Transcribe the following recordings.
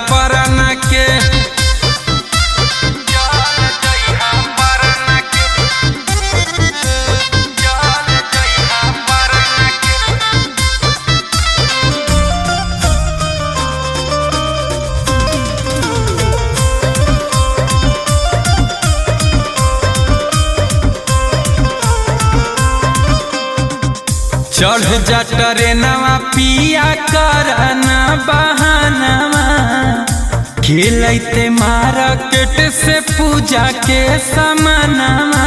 परना के चढ़ जा ट्रेनवा पिया करना बहानवा खेलते मार्केट से पूजा के समानवा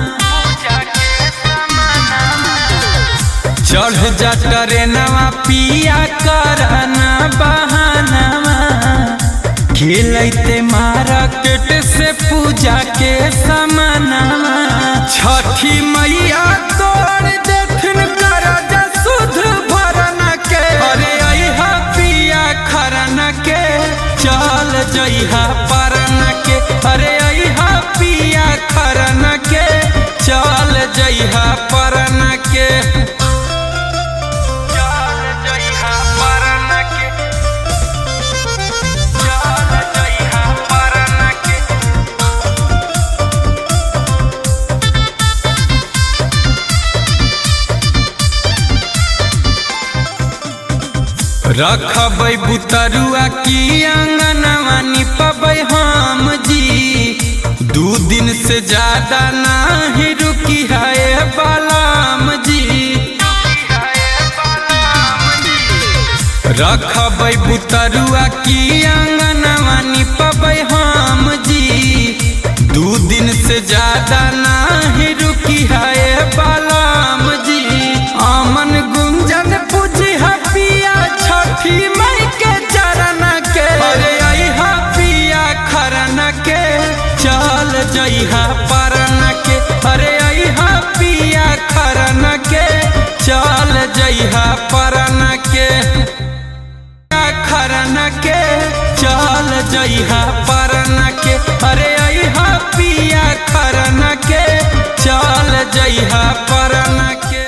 चढ़ जा ट्रेनवा पिया करना बहानवा खेलते मार्केट से पूजा के समानवा छठी मैया तोड़ देथिन करजा सुध भरना के अरे अइहा पिया खरना के चल जइहा परना के अरे अइहा पिया खरना के चल जइहा परना के चल जइहा परना के चल जइहा परना के रखबै बुतरुआ की अंगनवा निपबै हम जी दू दिन से ज्यादा नाही रुकी है बलाम जी रखबै बुतरुआ की अंगनवा निपबै हम जी दू दिन से ज्यादा नाही रुकी है बलाम जी अमन गुंजन पूजी पिया छठी मई के चरण के अरे अइहा पिया खरन के चल जइहा परन के अरे अइहा पिया खरन के चल जइहा परन के खरन के चल जइहा परन के अरे अइहा पिया खरन के चल जइहा परन के